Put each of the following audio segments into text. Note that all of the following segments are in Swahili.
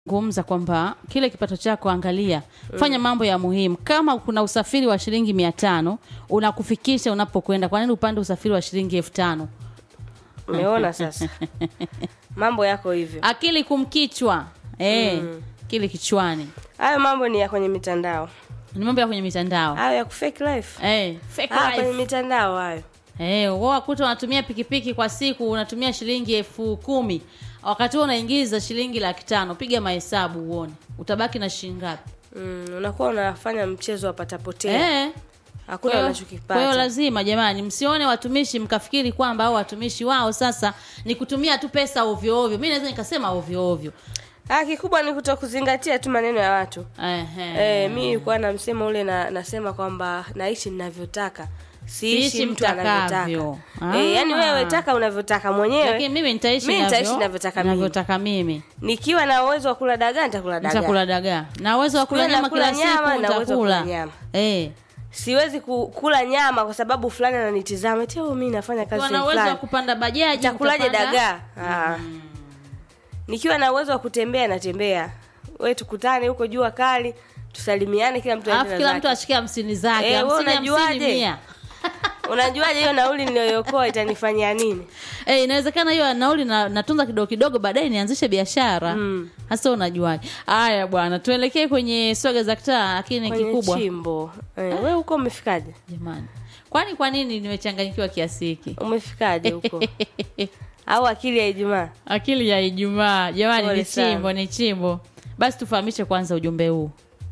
gumza kwamba kile kipato chako angalia, fanya mambo ya muhimu. Kama kuna usafiri wa shilingi mia tano unakufikisha unapokwenda, kwa nini upande usafiri wa shilingi elfu tano? Umeona sasa, mambo yako hivyo. Akili kumkichwa eh, akili kichwani. Hayo mambo ni ya kwenye mitandao, Ni mambo ya kwenye mitandao hayo ya kufake life, eh, fake ah, life. kwenye mitandao hayo. Eh, wao wakuta unatumia pikipiki kwa siku unatumia shilingi elfu kumi wakati huo unaingiza shilingi laki tano. Piga mahesabu uone utabaki na shilingi ngapi? Mm, unakuwa unafanya mchezo wa patapotea, Eh, hakuna kwa hiyo- kwa hiyo unachokipata. lazima jamani, msione watumishi mkafikiri kwamba au watumishi wao sasa ni kutumia tu pesa ovyo ovyo. Mimi naweza nikasema ovyo ovyo. Ah, kikubwa ni kutokuzingatia tu maneno ya watu. Ehe. Eh, mi nilikuwa na msemo ule na, nasema kwamba naishi ninavyotaka Siishi siishi mtu anavyotaka. mtakavyo. Eh, yani Ah. wewe taka unavyotaka mwenyewe. Lakini mimi nitaishi Mimi nitaishi navyo- navyotaka mimi. navyotaka mimi. Nikiwa na uwezo wa kula dagaa nitakula dagaa. Nitakula dagaa. Na uwezo wa kula Siku nyama nakula kila nyama, siku na uwezo wa kula nitakula. nyama. Eh. Siwezi ku- kula nyama kwa sababu fulani ananitizama. Eti mimi nafanya kazi Ukiwa na sehemu uwezo wa fulani. kupanda bajaji Nitakulaje utapanda- dagaa? Ah. Nikiwa na uwezo wa kutembea natembea. Wewe tukutane huko jua kali, tusalimiane kila mtu aende Alafu na kila zake. mtu ashike hamsini zake, Eh, wewe hamsini hamsini unajuaje? mia. Unajuaje hiyo nauli niliyokoa itanifanyia nini? Eh, inawezekana hiyo nauli na, natunza kidogo kidogo, baadaye nianzishe biashara hasa. Unajuaje? Haya bwana, tuelekee kwenye swaga za kitaa, lakini Kwenye kikubwa chimbo. Eh, wewe huko umefikaje? jamani, kwani kwa nini nimechanganyikiwa kiasi hiki? Umefikaje huko? Au akili ya Ijumaa? Akili ya Ijumaa jamani, Pole ni sana. chimbo, ni chimbo. Basi tufahamishe kwanza ujumbe huu.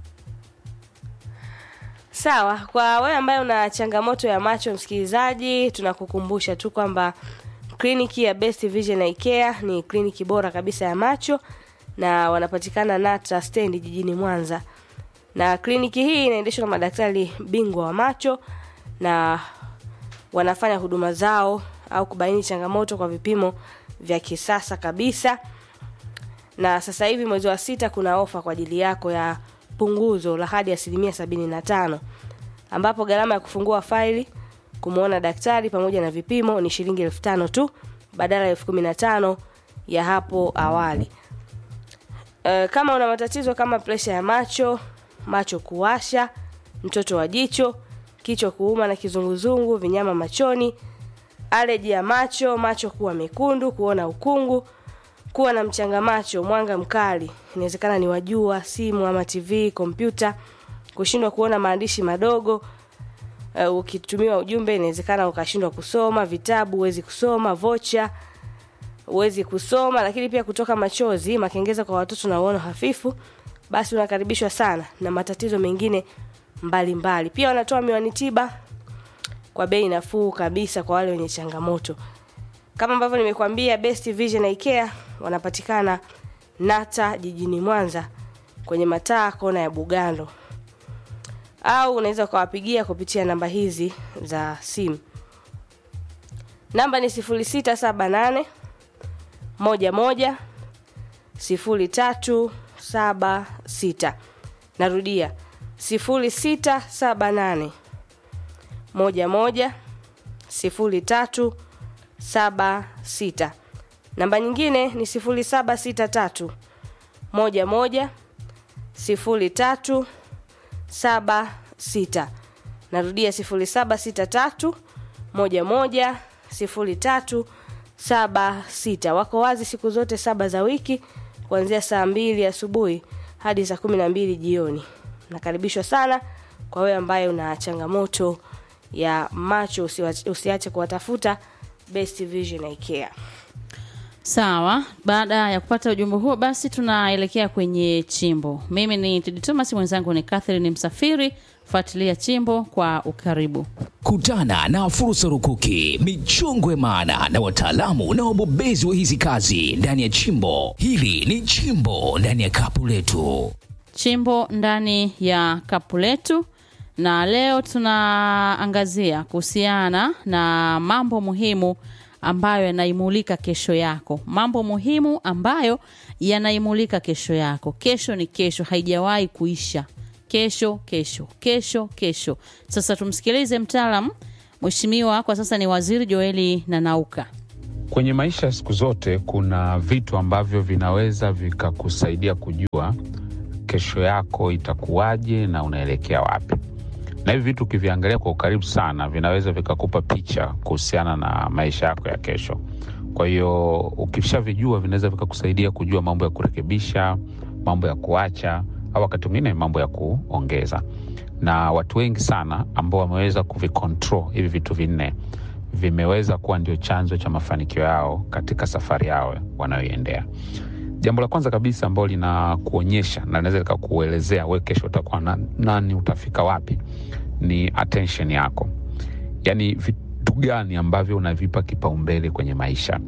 Sawa, kwa wewe ambaye una changamoto ya macho, msikilizaji, tunakukumbusha tu kwamba kliniki ya Best Vision Eye Care ni kliniki bora kabisa ya macho na wanapatikana Nata Stand jijini Mwanza. Na kliniki hii inaendeshwa na madaktari bingwa wa macho na wanafanya huduma zao au kubaini changamoto kwa vipimo vya kisasa kabisa na sasa hivi mwezi wa sita kuna ofa kwa ajili yako ya punguzo la hadi asilimia sabini na tano ambapo gharama ya kufungua faili kumwona daktari pamoja na vipimo ni shilingi elfu tano tu badala ya elfu kumi na tano ya hapo awali e, kama una matatizo kama presha ya macho macho kuwasha mtoto wa jicho kichwa kuuma na kizunguzungu vinyama machoni aleji ya macho macho kuwa mekundu kuona ukungu kuwa na mchanga macho, mwanga mkali, inawezekana ni wajua, simu ama TV, kompyuta, kushindwa kuona maandishi madogo. Uh, ukitumiwa ujumbe inawezekana ukashindwa kusoma, vitabu huwezi kusoma, vocha huwezi kusoma, lakini pia kutoka machozi, makengeza kwa watoto na uono hafifu, basi unakaribishwa sana na matatizo mengine mbalimbali mbali. Pia wanatoa miwani tiba kwa bei nafuu kabisa kwa wale wenye changamoto kama ambavyo nimekwambia Best Vision Eye Care wanapatikana Nata jijini Mwanza kwenye mataa kona ya Bugando, au unaweza ukawapigia kupitia namba hizi za simu. Namba ni 0678 moja moja sifuri tatu saba sita. Narudia 0678 moja moja sifuri tatu saba sita. Namba nyingine ni sifuri saba sita tatu moja moja sifuri tatu saba sita. Narudia sifuri saba sita tatu moja moja sifuri tatu saba sita. Wako wazi siku zote saba za wiki kuanzia saa mbili asubuhi hadi saa kumi na mbili jioni. Nakaribishwa sana kwa wewe ambaye una changamoto ya macho, usiwa- usiache kuwatafuta Best Vision Eye Care. Sawa, baada ya kupata ujumbe huo, basi tunaelekea kwenye chimbo. Mimi ni Tedi Thomas, mwenzangu ni Catherine Msafiri. Fuatilia chimbo kwa ukaribu. Kutana na fursa rukuki, michongo ya maana na wataalamu na wabobezi wa hizi kazi ndani ya chimbo. Hili ni chimbo ndani ya kapu letu. Chimbo ndani ya kapu letu, na leo tunaangazia kuhusiana na mambo muhimu ambayo yanaimulika kesho yako, mambo muhimu ambayo yanaimulika kesho yako. Kesho ni kesho, haijawahi kuisha. Kesho, kesho, kesho, kesho. Sasa tumsikilize mtaalam, mheshimiwa kwa sasa ni Waziri Joeli Nanauka. Kwenye maisha ya siku zote kuna vitu ambavyo vinaweza vikakusaidia kujua kesho yako itakuwaje na unaelekea wapi, na hivi vitu ukiviangalia kwa ukaribu sana vinaweza vikakupa picha kuhusiana na maisha yako ya kesho. Kwa hiyo ukishavijua, vinaweza vikakusaidia kujua mambo ya kurekebisha, mambo ya kuacha, au wakati mwingine mambo ya kuongeza. Na watu wengi sana ambao wameweza kuvicontrol hivi vitu vinne vimeweza kuwa ndio chanzo cha mafanikio yao katika safari yao wanayoiendea. Jambo la kwanza kabisa ambalo linakuonyesha na linaweza likakuelezea we kesho utakuwa na, nani utafika wapi ni attention yako, yaani vitu gani ambavyo unavipa kipaumbele kwenye maisha.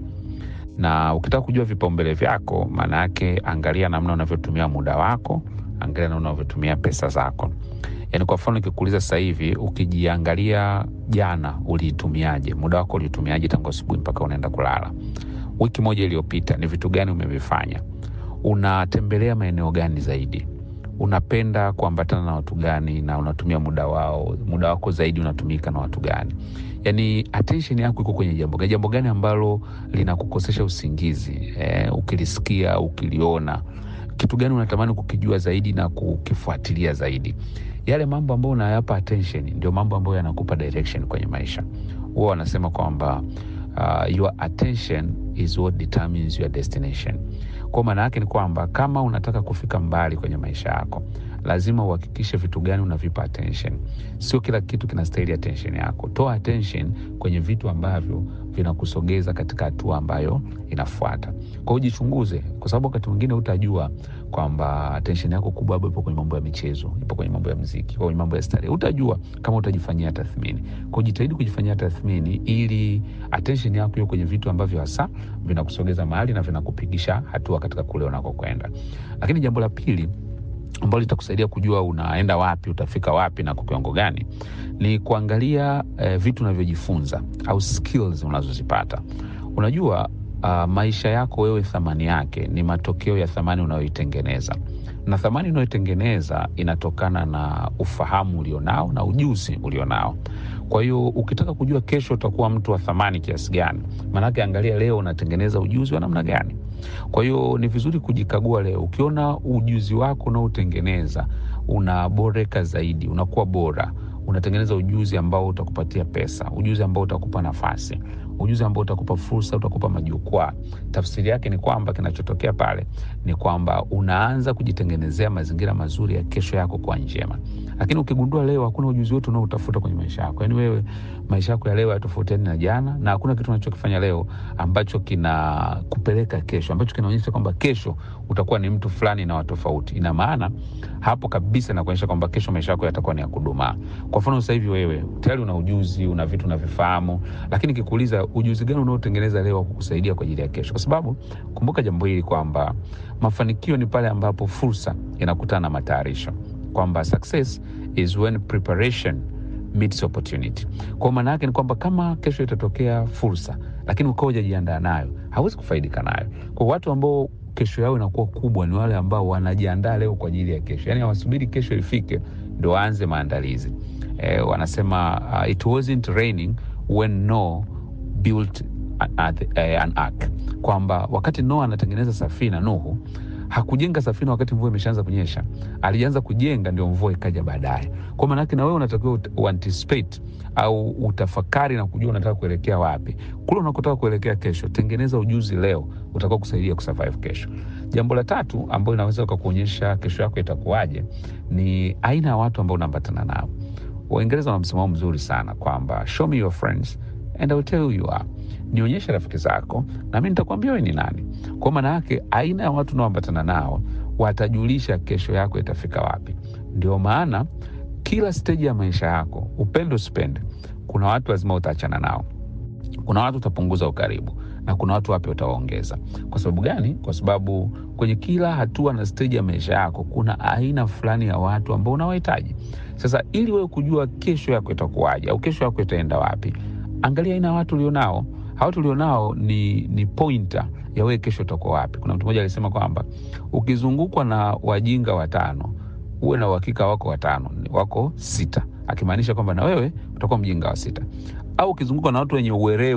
Na ukitaka kujua vipaumbele vyako, maana yake angalia namna unavyotumia muda wako, angalia namna unavyotumia pesa zako. Yaani kwa mfano nikikuuliza sasa hivi, ukijiangalia jana uliitumiaje, muda wako uliitumiaje tangu asubuhi mpaka unaenda kulala? Wiki moja iliyopita ni vitu gani umevifanya? Unatembelea maeneo gani zaidi? Unapenda kuambatana na watu gani, na unatumia muda wao muda wako zaidi unatumika na watu gani? Yaani attention yako iko kwenye jambo gani? Jambo gani ambalo linakukosesha usingizi eh, ukilisikia ukiliona, kitu gani unatamani kukijua zaidi na kukifuatilia zaidi? Yale mambo ambayo unayapa attention ndio mambo ambayo yanakupa direction kwenye maisha. Huwa wanasema kwamba uh, your attention is what determines your destination. Kwa maana yake ni kwamba kama unataka kufika mbali kwenye maisha yako, lazima uhakikishe vitu gani unavipa attention. Sio kila kitu kinastahili attention yako. Toa attention kwenye vitu ambavyo vinakusogeza katika hatua ambayo inafuata. Kwa hiyo jichunguze, kwa sababu wakati mwingine utajua kwamba attention yako kubwa labda ipo kwenye mambo ya michezo, ipo kwenye mambo ya mziki, kwenye mambo ya starehe. Utajua kama utajifanyia tathmini. Kwa hiyo jitahidi kujifanyia tathmini ili attention yako iwe kwenye vitu ambavyo hasa vinakusogeza mahali na vinakupigisha hatua katika kule unakokwenda. Lakini jambo la pili ambalo litakusaidia kujua unaenda wapi, utafika wapi na kwa kiwango gani, ni kuangalia eh, vitu unavyojifunza au skills unazozipata. Unajua uh, maisha yako wewe, thamani yake ni matokeo ya thamani unayoitengeneza, na thamani unayoitengeneza inatokana na ufahamu ulionao na ujuzi ulionao. Kwa hiyo ukitaka kujua kesho utakuwa mtu wa thamani kiasi gani, maanake angalia leo unatengeneza ujuzi wa namna gani. Kwa hiyo ni vizuri kujikagua leo. Ukiona ujuzi wako unaotengeneza unaboreka zaidi, unakuwa bora, unatengeneza ujuzi ambao utakupatia pesa, ujuzi ambao utakupa nafasi, ujuzi ambao utakupa fursa, utakupa majukwaa. Tafsiri yake ni kwamba kinachotokea pale ni kwamba unaanza kujitengenezea mazingira mazuri ya kesho yako kwa njema. Lakini ukigundua leo hakuna ujuzi wote unaoutafuta kwenye maisha yako, yaani wewe maisha yako ya leo yatofautiani na jana, na hakuna kitu unachokifanya leo ambacho kinakupeleka kesho, ambacho kinaonyesha kwamba kesho utakuwa ni mtu fulani na watofauti, ina maana hapo kabisa nakuonyesha kwamba kesho maisha yako yatakuwa ni ya kudumaa. Kwa mfano sasa hivi wewe tayari una ujuzi, una vitu unavifahamu, lakini kikuuliza ujuzi gani unaotengeneza leo wa kukusaidia kwa ajili ya kesho, kwa sababu kumbuka jambo hili kwamba mafanikio ni pale ambapo fursa inakutana na matayarisho, kwamba success is when preparation meets opportunity. Kwa maana yake ni kwamba kama kesho itatokea fursa, lakini ukawa hujajiandaa nayo, hauwezi kufaidika nayo. Kwa watu ambao kesho yao inakuwa kubwa ni wale ambao wanajiandaa leo kwa ajili ya kesho, yaani hawasubiri kesho ifike ndo waanze maandalizi. Eh, wanasema uh, it wasn't raining when Noah built an, uh, an ark, kwamba wakati Noah anatengeneza safina, Nuhu hakujenga safina wakati mvua imeshaanza kunyesha, alianza kujenga ndio mvua ikaja baadaye. Kwa maana yake na wewe unatakiwa uanticipate au utafakari na kujua unataka kuelekea wapi. Kule unakotaka kuelekea kesho, tengeneza ujuzi leo utakao kusaidia kusurvive kesho. Jambo la tatu ambalo inaweza ukakuonyesha kesho yako itakuwaje ni aina ya watu ambao unaambatana nao. Waingereza wana msimamo mzuri sana kwamba show me your friends and I will tell who you are, nionyeshe rafiki zako na mi nitakwambia wewe ni nani. Kwa maana yake aina ya watu unaoambatana nao watajulisha kesho yako itafika wapi. Ndio maana kila steji ya maisha yako, upendo usipende, kuna watu lazima utaachana nao, kuna watu utapunguza ukaribu na kuna watu wapya utawaongeza. Kwa sababu gani? Kwa sababu kwenye kila hatua na steji ya maisha yako kuna aina fulani ya watu ambao unawahitaji. Sasa ili wewe kujua kesho yako itakuwaje au kesho yako itaenda wapi, angalia aina ya watu ulionao. Hawa watu ulionao ni, ni pointer ya wewe kesho utakuwa wapi. Kuna mtu mmoja alisema kwamba ukizungukwa na wajinga watano uwe na uhakika wako watano wako sita, akimaanisha kwamba na wewe utakuwa mjinga wa sita. Au ukizungukwa na watu wenye uwerevu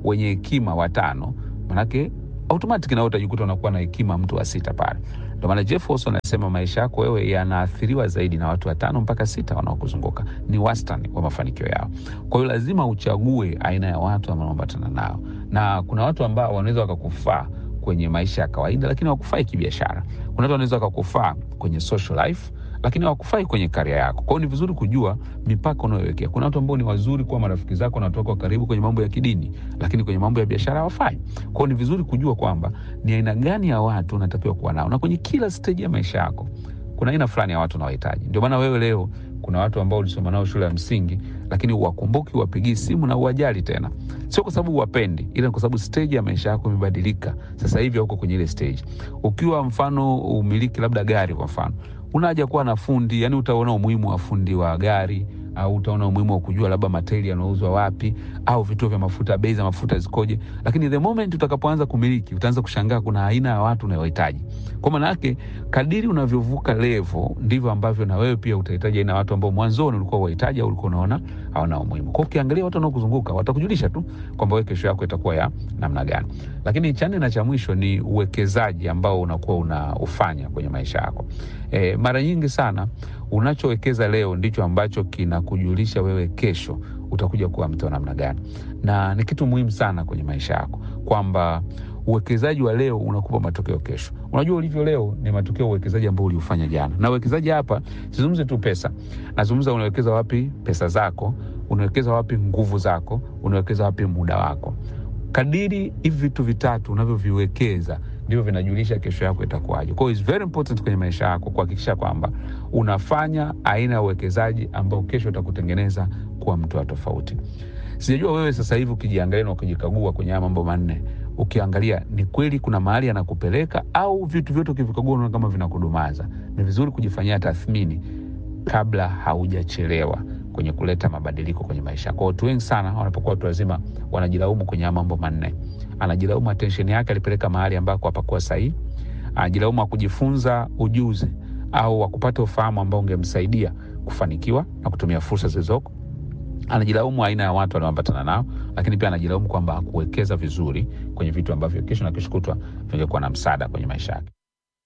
wenye hekima watano manake automatic nawe utajikuta unakuwa na hekima mtu wa sita pale ndio maana Jeff Wilson anasema maisha yako wewe yanaathiriwa zaidi na watu watano mpaka sita wanaokuzunguka ni wastani wa mafanikio yao kwa hiyo lazima uchague aina ya watu ambao unaambatana nao na kuna watu ambao wanaweza wakakufaa kwenye maisha ya kawaida lakini wakufai kibiashara kuna watu wanaweza wakakufaa kwenye social life lakini hawakufai kwenye karia yako kwao ni vizuri kujua mipaka unayowekea kuna watu ambao ni wazuri kuwa marafiki zako na watu wako wa karibu kwenye mambo ya kidini lakini kwenye mambo ya biashara hawafai kwao ni vizuri kujua kwamba ni aina gani ya watu unatakiwa kuwa nao na kwenye kila steji ya maisha yako kuna aina fulani ya watu unawahitaji ndio maana wewe leo kuna watu ambao ulisoma nao shule ya msingi lakini uwakumbuki uwapigii simu na uwajali tena sio kwa sababu uwapendi ila kwa sababu stage ya maisha yako imebadilika sasa hivi hauko kwenye ile stage ukiwa mfano umiliki labda gari kwa mfano una haja kuwa na fundi yani utaona umuhimu wa fundi wa gari au utaona umuhimu wa kujua labda matairi yanauzwa wapi au vituo vya mafuta bei za mafuta zikoje lakini the moment utakapoanza kumiliki utaanza kushangaa kuna aina ya watu unayohitaji kwa maana yake kadiri unavyovuka levo ndivyo ambavyo na wewe pia utahitaji aina ya watu ambao mwanzoni ulikuwa wahitaji au ulikuwa unaona hawana umuhimu kwa ukiangalia watu wanaokuzunguka watakujulisha tu kwamba wewe kesho yako itakuwa ya namna gani lakini cha nne na cha mwisho ni uwekezaji ambao unakuwa unaufanya kwenye maisha yako e, mara nyingi sana unachowekeza leo ndicho ambacho kinakujulisha wewe kesho utakuja kuwa mtu wa namna gani na ni kitu muhimu sana kwenye maisha yako kwamba uwekezaji wa leo unakupa matokeo kesho unajua ulivyo leo ni matokeo ya uwekezaji ambao uliufanya jana na uwekezaji hapa sizungumze tu pesa nazungumza unawekeza wapi pesa zako unawekeza wapi nguvu zako unawekeza wapi muda wako kadiri hivi vitu vitatu unavyoviwekeza ndivyo vinajulisha kesho yako itakuwaje kwao is very important kwenye maisha yako kuhakikisha kwamba unafanya aina ya uwekezaji ambao kesho utakutengeneza kuwa mtu wa tofauti sijajua wewe sasa hivi ukijiangalia na ukijikagua kwenye haya mambo manne ukiangalia ni kweli kuna mahali anakupeleka au vitu vyote ukivikagua unaona kama vinakudumaza ni vizuri kujifanyia tathmini kabla haujachelewa kwenye kuleta mabadiliko kwenye maisha kwa watu wengi sana wanapokuwa watu wazima wanajilaumu kwenye haya mambo manne anajilaumu attention yake alipeleka mahali ambako hapakuwa sahihi anajilaumu akujifunza ujuzi au wakupata ufahamu ambao ungemsaidia kufanikiwa na kutumia fursa zilizoko anajilaumu aina ya watu wanaoambatana nao lakini pia anajilaumu kwamba hakuwekeza vizuri kwenye vitu ambavyo kesho na kesho kutwa vingekuwa na msaada kwenye maisha yake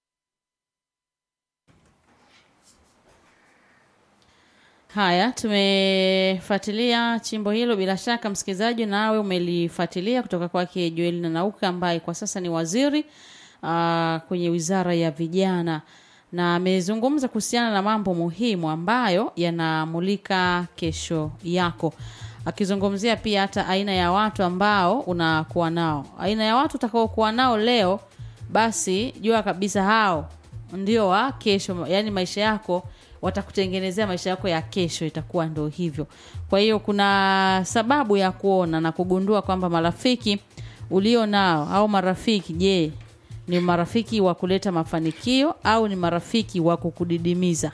Haya, tumefuatilia chimbo hilo. Bila shaka, msikilizaji, nawe umelifuatilia kutoka kwake Joel Nanauka ambaye kwa sasa ni waziri uh, kwenye wizara ya vijana, na amezungumza kuhusiana na mambo muhimu ambayo yanamulika kesho yako, akizungumzia pia hata aina ya watu ambao unakuwa nao, aina ya watu utakaokuwa nao leo, basi jua kabisa hao ndio wa kesho, yani maisha yako watakutengenezea maisha yako ya kesho itakuwa ndo hivyo kwa hiyo kuna sababu ya kuona na kugundua kwamba marafiki ulio nao au marafiki je ni marafiki wa kuleta mafanikio au ni marafiki wa kukudidimiza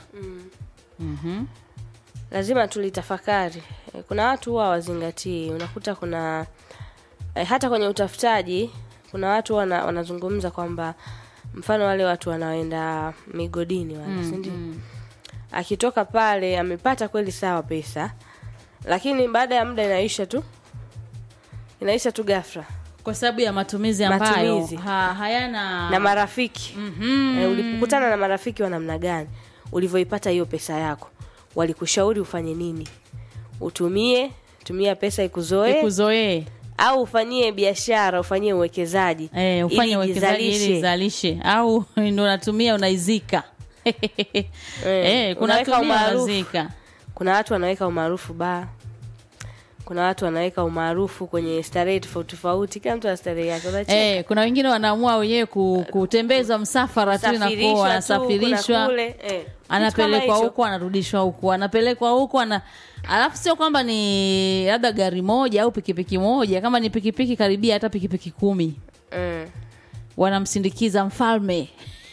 lazima tulitafakari Eh, kuna watu huwa wazingatii unakuta kuna eh, hata kwenye utafutaji kuna watu wana, wanazungumza kwamba mfano wale watu wanaoenda migodini wale mm, sindio akitoka pale amepata kweli sawa pesa lakini baada ya muda inaisha tu inaisha tu ghafla kwa sababu ya matumizi ambayo Matumizi. ha, hayana na marafiki Mhm. eh, ulipokutana na marafiki wa namna gani ulivyoipata hiyo pesa yako walikushauri ufanye nini utumie tumia pesa ikuzoe ikuzoee au ufanyie biashara ufanyie uwekezaji eh, ufanye ili uwekezaji ili ijizalishe. izalishe au ndo unatumia unaizika eh, kuna unaweka tumia umaarufu. unazika kuna watu wanaweka umaarufu baa kuna watu wanaweka umaarufu kwenye starehe tofauti tofauti kila mtu ana starehe yake unacheka Eh, kuna wengine wanaamua wenyewe ku, kutembeza msafara tu Safirishwa inakuwa tu, kuna anasafirishwa kule, eh. Kitu kama anapelekwa hicho. huku anarudishwa huku anapelekwa huku ana alafu sio kwamba ni labda gari moja au pikipiki moja kama ni pikipiki karibia hata pikipiki kumi Mm. wanamsindikiza mfalme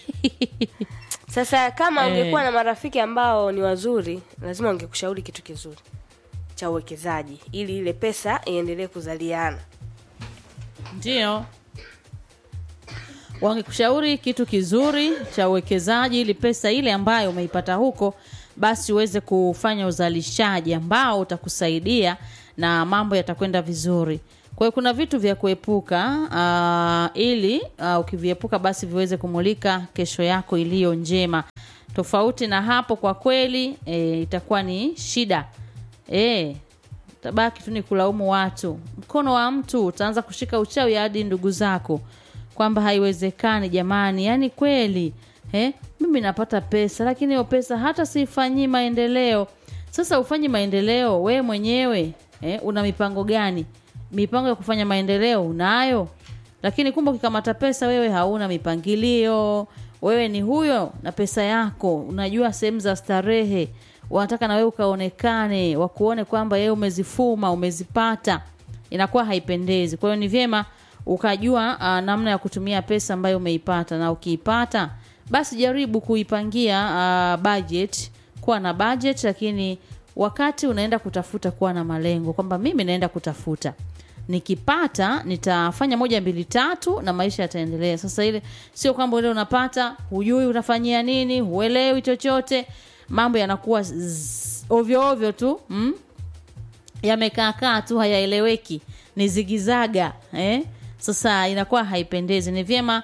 sasa kama Eh. ungekuwa na marafiki ambao ni wazuri lazima wangekushauri kitu kizuri cha uwekezaji ili ile pesa iendelee kuzaliana ndio wangekushauri kitu kizuri cha uwekezaji ili pesa ile ambayo umeipata huko basi uweze kufanya uzalishaji ambao utakusaidia na mambo yatakwenda vizuri kwa hiyo kuna vitu vya kuepuka uh, ili uh, ukiviepuka basi viweze kumulika kesho yako iliyo njema tofauti na hapo kwa kweli e, itakuwa ni shida e, tabaki tu ni kulaumu watu mkono wa mtu utaanza kushika uchawi hadi ndugu zako kwamba haiwezekani jamani yani kweli eh, mimi napata pesa lakini hiyo pesa hata siifanyii maendeleo sasa ufanyi maendeleo we mwenyewe eh, una mipango gani mipango ya kufanya maendeleo unayo lakini kumbe ukikamata pesa wewe hauna mipangilio wewe ni huyo na pesa yako unajua sehemu za starehe wanataka na wewe ukaonekane wakuone kwamba yeye umezifuma umezipata inakuwa haipendezi kwa hiyo ni vyema ukajua uh, namna ya kutumia pesa ambayo umeipata na ukiipata basi jaribu kuipangia uh, budget kuwa na budget lakini wakati unaenda kutafuta kuwa na malengo kwamba mimi naenda kutafuta nikipata nitafanya moja mbili tatu na maisha yataendelea sasa ile sio kwamba ile unapata hujui unafanyia nini huelewi chochote mambo yanakuwa zzz, ovyo ovyo tu mm? yamekaakaa tu hayaeleweki ni zigizaga eh? sasa inakuwa haipendezi ni vyema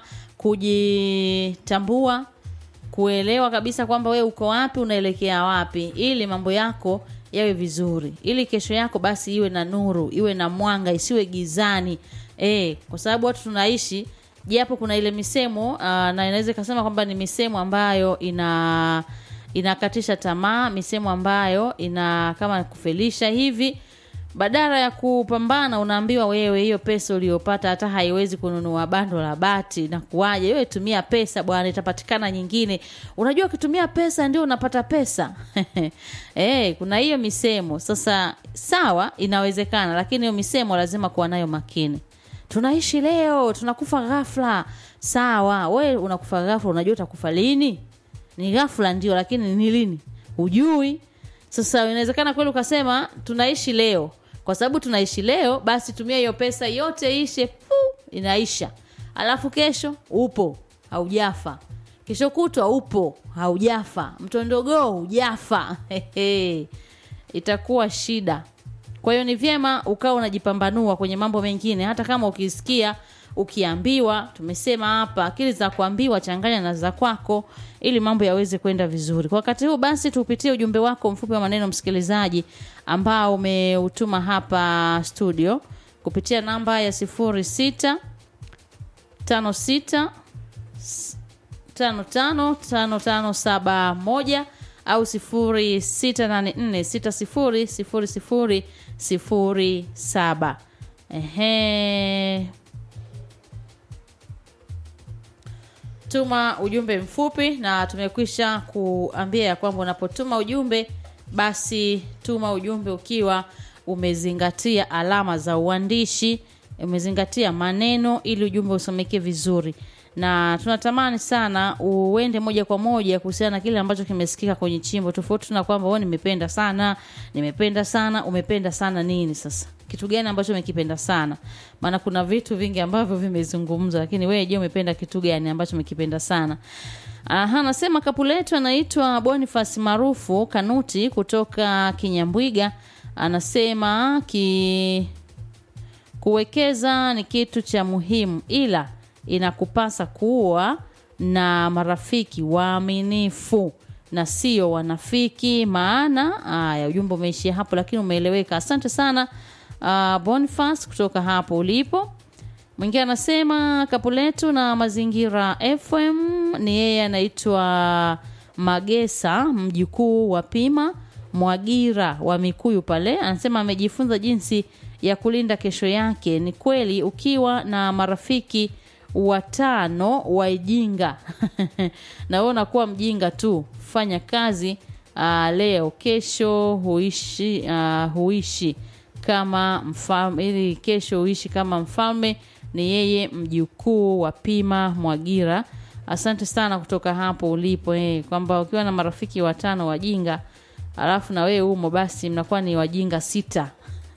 kujitambua kuelewa kabisa kwamba wewe uko wapi unaelekea wapi ili mambo yako yawe vizuri ili kesho yako basi iwe na nuru iwe na mwanga isiwe gizani e, kwa sababu watu tunaishi japo kuna ile misemo uh, na inaweza ikasema kwamba ni misemo ambayo ina inakatisha tamaa misemo ambayo ina kama kufelisha hivi badala ya kupambana unaambiwa wewe hiyo pesa uliyopata hata haiwezi kununua bando la bati na kuwaje wewe tumia pesa bwana itapatikana nyingine unajua ukitumia pesa ndio unapata pesa eh kuna hiyo misemo sasa sawa inawezekana lakini hiyo misemo lazima kuwa nayo makini tunaishi leo tunakufa ghafla sawa we unakufa ghafla unajua utakufa lini ni ghafla ndio lakini ni lini hujui sasa inawezekana kweli ukasema tunaishi leo kwa sababu tunaishi leo basi tumia hiyo pesa yote ishe pu, inaisha alafu kesho upo haujafa kesho kutwa upo haujafa mtondogoo hujafa Hehe. itakuwa shida kwa hiyo ni vyema ukawa unajipambanua kwenye mambo mengine hata kama ukisikia ukiambiwa tumesema hapa akili za kuambiwa changanya na za kwako ili mambo yaweze kwenda vizuri kwa wakati huu basi tupitie ujumbe wako mfupi wa maneno msikilizaji ambao umeutuma hapa studio kupitia namba ya 06 56 555571 au 0684600007 ehe tuma ujumbe mfupi na tumekwisha kuambia ya kwamba unapotuma ujumbe basi tuma ujumbe ukiwa umezingatia alama za uandishi umezingatia maneno ili ujumbe usomeke vizuri na tunatamani sana uende moja kwa moja kuhusiana na kile ambacho kimesikika kwenye chimbo tofauti na kwamba wewe nimependa sana nimependa sana umependa sana nini sasa kitu gani ambacho umekipenda sana maana kuna vitu vingi ambavyo vimezungumzwa lakini wewe je umependa kitu gani ambacho umekipenda sana Aha, anasema kapu letu anaitwa Boniface maarufu Kanuti kutoka Kinyambwiga anasema ki kuwekeza ni kitu cha muhimu ila inakupasa kuwa na marafiki waaminifu na sio wanafiki maana haya ujumbe umeishia hapo lakini umeeleweka asante sana uh, Boniface kutoka hapo ulipo mwingine anasema kapu letu na mazingira fm ni yeye anaitwa magesa mjukuu wa pima mwagira wa mikuyu pale anasema amejifunza jinsi ya kulinda kesho yake ni kweli ukiwa na marafiki watano waijinga na wewe unakuwa mjinga tu fanya kazi uh, leo kesho huishi uh, huishi kama mfalme ili kesho uishi kama mfalme ni yeye mjukuu wa pima mwagira asante sana kutoka hapo ulipo eh, kwamba ukiwa na marafiki watano wajinga alafu na wewe umo basi mnakuwa ni wajinga sita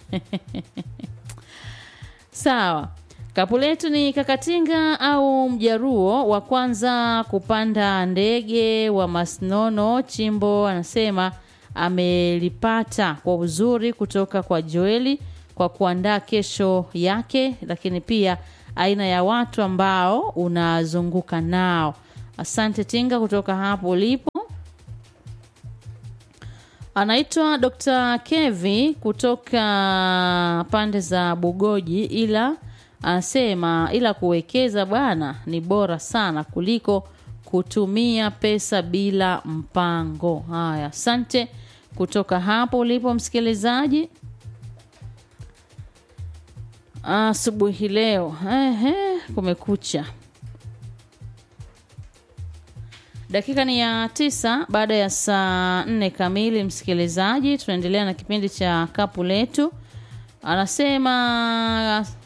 sawa kapu letu ni kakatinga au mjaruo wa kwanza kupanda ndege wa masnono chimbo anasema amelipata kwa uzuri kutoka kwa joeli kwa kwa kuandaa kesho yake, lakini pia aina ya watu ambao unazunguka nao. Asante Tinga kutoka hapo ulipo. Anaitwa Dr. Kevi kutoka pande za Bugoji, ila anasema ila kuwekeza bwana ni bora sana kuliko kutumia pesa bila mpango. Haya, asante kutoka hapo ulipo msikilizaji asubuhi leo. Ehe, kumekucha. Dakika ni ya tisa baada ya saa nne kamili. Msikilizaji, tunaendelea na kipindi cha kapu letu. Anasema